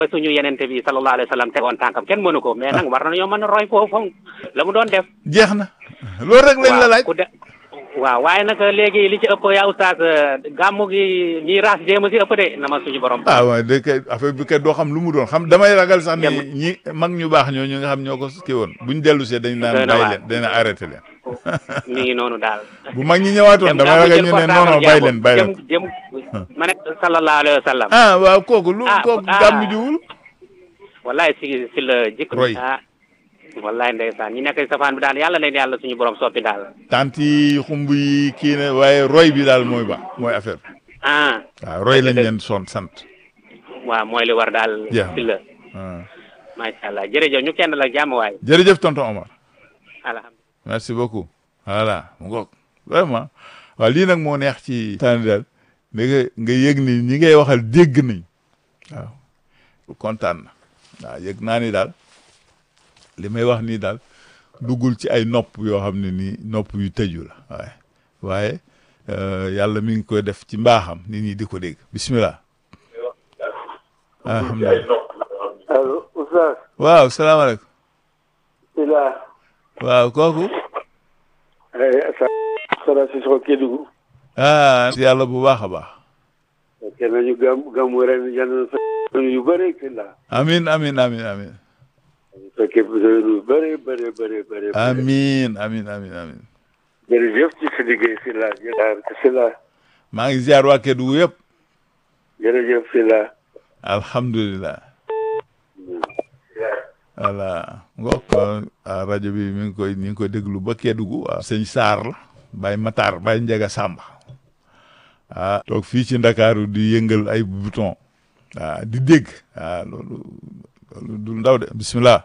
suñu yenente bi sallallahu alayhi wa sallam tegoon tànkam kenn mënu ko mais nag war nañoo mën a roy foofu la mu doon def jeex na loolu rek lañ la laaj ku de waaw waaye nag léegi li ci ëpp yaa oustaz gàmmu gi ñiy raas jéem a si ëpp de na ma suñu borom ah waaw de kay affaire bi kay doo xam lu mu doon xam damay ragal sax ni ñi mag ñu baax ñoo ñu nga xam ñoo ko kii woon buñ dellu see dañ naan bàyyi leen dañ naan arrêté leen mi ngi noonu daal bu mag ñi ñëwaatoon damay ragal ñu ne non non bàyyi leen bàyyi leen jëm ma ne sallallahu alayhi wa sallam ah waaw kooku lu Ah, kooku ah. gàmmu jiwul wallahi si si la jikko Roy. ah wallahi ndeysaan ñi nekk si safaan bi daal yàlla leen yàlla suñu borom soppi daal tant yi xumb yi kii ne waaye roy bi daal mooy ba mooy affaire bi ah waaw roy lañ leen son sant waaw mooy li war daal Jeex na. si la ah. macha allah jërëjëf ñu kenn la jàmm waay jërëjëf tonton Omar alhamdulilah merci beaucoup voilà mu ngoog vraiment waaw lii nag moo neex ci tànn daal da nga nga yëg ni ñi ngay waxal dégg nañ waaw kontaan na waaw yëg naa ni daal li may wax nii daal duggul ci ay nopp yoo xam ne nii nopp yu tëju la waaye waaye euh, yàlla mi ngi koy def ci mbaaxam nit ñi di ko dégg bismillah alhamdulilah allo Oustaz waaw salaamaaleykum Sylla waaw kooku Sara Cissokho Kédougou ah yàlla bu baax a baax kenn nañu gam gàmmu ren yàlla na fekk yu bëri Sylla amin amin amin amin fekkee yu bëri bëri bëri bëri amin amin amin amin jërëjëf ci sa liggéey Sylla jërëjëf Sylla maa ngi ziar waa Kédougou yëpp jërëjëf Sylla alhamdulilah voilà ngok ah, rajo bi mi ngi koy mi ngi koy déglu ba Kédougou waaw sëñ Saar la Baye Matar Baye Njaga Sàmba ah toog fii ci Ndakaaru di yëngal ay bouton ah di dégg ah loolu loolu du ndaw de bismillah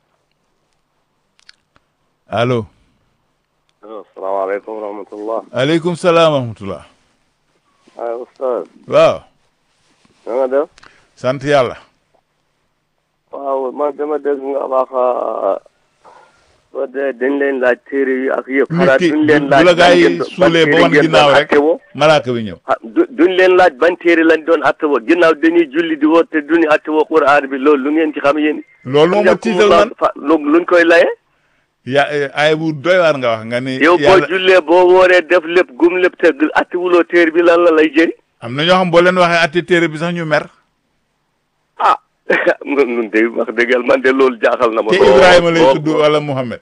allo asalaamaaleykum wa rahmatullah aleykum salaam wa rahmatullah ah Oustaz waaw na nga def sant yàlla waaw man dama dégg nga wax soo dee dañ leen laaj téere yi ak yëpp nit xanaa ki duñ leen bu laaj la gaa ban yi ngeen- ban suulee ba téere wan ngeen ginnaaw doon rek attewoo? malaaka bi ñëw ah du duñ leen laaj ban téere lañ doon attewoo ginnaaw dañuy julli di woote duñu attewoo Qur'an bi loolu lu ngeen ci xam yéen. loolu moo ma tiital man fa lu luñ koy laye. ya ay bu doy waar nga wax nga ni yow boo yàlla jullee boo wooree def lépp gum lépp te attewuloo téere bi lan la lay jëriñ. am na ñoo xam boo leen waxee atti téere bi sax ñu mer ah nun nun de wax dëgg yàlla man de loolu jaaxal na ma. te lool, Ibrahima lay lool. tudd wala Muhammad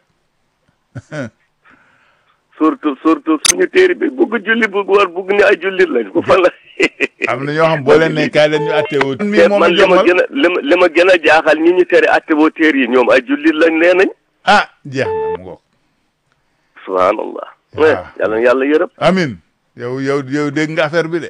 surtout surtout suñu téere bi bugg julli bugg war bugg ni ay jullit lañ ko fan la. am na ñoo xam boo leen ne kaay leen ñu atte woo mi te moom a man li ma jommal gën a li ma li ma gën a jaaxal ñi ñu tere attewoo téere yi ñoom ay jullit lañ nee nañ. ah jeex na mu ngoog subhanallah. waaw. yàlla na yàlla yërëm. amin yow yow yow dégg nga affaire bi de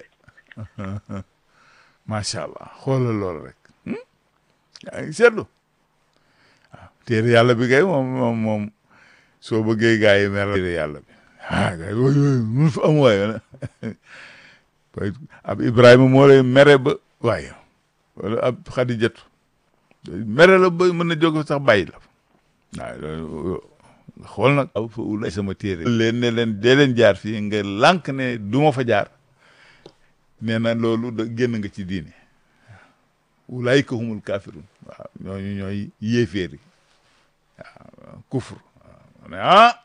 macha allah xoolal loolu rek hmm? yaa ngi seetlu waaw téere yàlla bi kay moom moom moom soo bëggee gaa yi mer téere yàlla bi ah gaa yi yooyu yooyu mun fa am waaye waaye ab Ibrahima moo lay mere ba waaye wala ab Xadijatu mere la ba mën na jóg sax bàyyi la waaw loolu xool nag aw fa ulay sama téere leen ne leen dee leen jaar fii nga lànk ne du ma fa jaar nee na loolu da génn nga ci diine ulaayka humul kafirun waaw ñooñu ñooy yéeféer yi waaw kufur waaw ne ah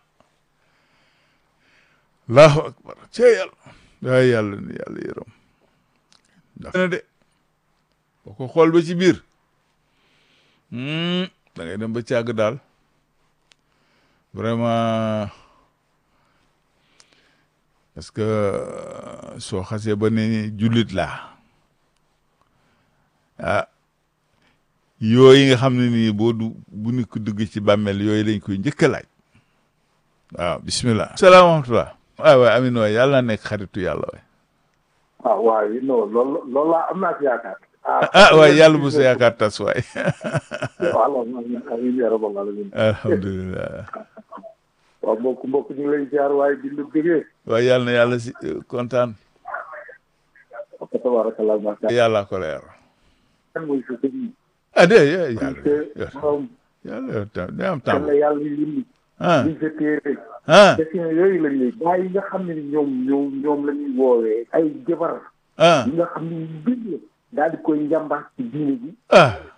allahu akbar cee yàlla waay yàlla ne yàlla yërëm ndax na de boo ko xool ba ci biir hmm, da ngay dem ba càgg daal vraiment parce que soo xasee ba ne jullit laa ah yooyu nga xam ne nii boo du bu nit ko dugg ci bàmmeel yooyu lañ koy njëkk a laaj waaw bismillah salaamaaleykum waay waay amin waay yàlla na nekk xaritu yàlla waay ah waaw non loolu loolu laa am naa ci yaakaar. ah waay yàlla bu sa yaakaar tas waay waaw amiin yaa rabbal aalamiin. alhamdulilah waaw mbokk mbokk ñu ngi lay ziar waaye di la bëggee. waay yàlla na yàlla si kontaan wa tabarakallah macha allah. yàlla ko leer kan mooy sa sëriñ. ah de yàlla te moom yàlla yow tam day am kan temps la yàlla yindi. ah liñ sa téere. ah question yooyu lañ lay. gaa yi nga xam ne ni ñoom ñoom ñoom la ñuy woowee. ay jabar. ah yi nga xam ne ñu bind la. daal di koy njàmbaas ci diine ji ah